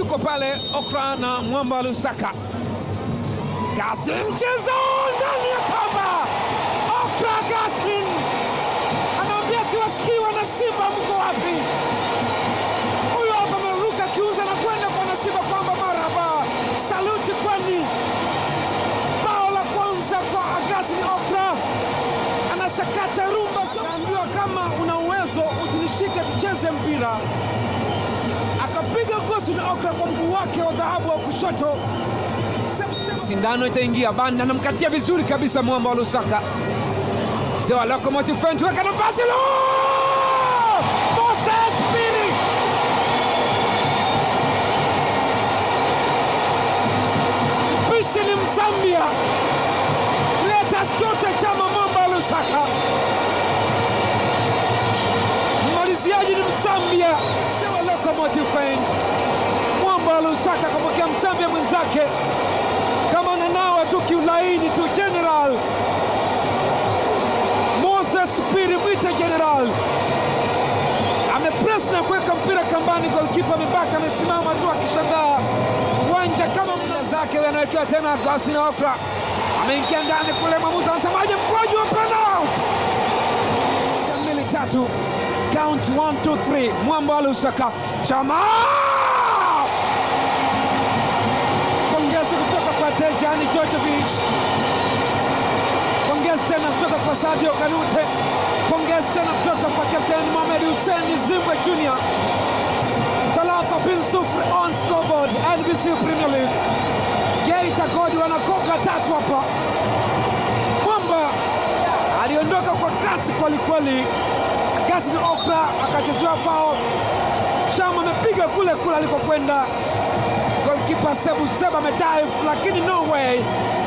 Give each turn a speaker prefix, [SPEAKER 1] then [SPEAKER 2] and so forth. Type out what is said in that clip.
[SPEAKER 1] yuko pale Okra na Mwamba wa Lusaka. Gaston mchezo ndani ya kamba. Okra Gaston anaambia siwasikii wana Simba, mko wapi? Huyo hapa ameruka kiuza na kwenda kwa Nasiba kwamba marhaba, saluti kwani. Bao la kwanza kwa Agaston Okra, anasakata rumba. Kaambiwa kama una uwezo usinishike, tucheze mpira akapiga gosi na Okra kwa mguu wake wa dhahabu wa kushoto. Sindano itaingia, Banda anamkatia vizuri kabisa mwamba wa Lusaka. Sewa Locomotive Fent weka nafasi lo! Moses Pili mpishi ni Mzambia, Cletus Chote Chama mwamba wa Lusaka, mmaliziaji ni Mzambia, Sewa Locomotive Fent mwamba wa Lusaka kapokea Mzambia mwenzake kama nanawa tu kiulaini tu. General Moses Piri mwite General amepres na kuweka mpira kambani, golkipa amebaki amesimama tu akishangaa uwanja kama mna zake. Huyo anawekewa tena Agustin Okra ameingia ndani kule, mwamuzi anasemaje? Mkwaju wa penalti mbili tatu, count 1 2 3, mwamba wa Lusaka Chama pongezi kutoka kwa Dejani Djordjevic, pongezi tena kutoka kwa Sadio Kanute, pongezi tena kutoka kwa kapteni Mohamed Hussein Zimbwe Junior. Thalatha bin sufuri on scoreboard NBC Premier League. Geita Gold wanakoka tatu hapa. Mwamba aliondoka kwa kasi kwelikweli, Gaston Okra akachezewa fao. Shama amepiga kule kule alikokwenda golkipa Sebu Seba amedive, lakini no way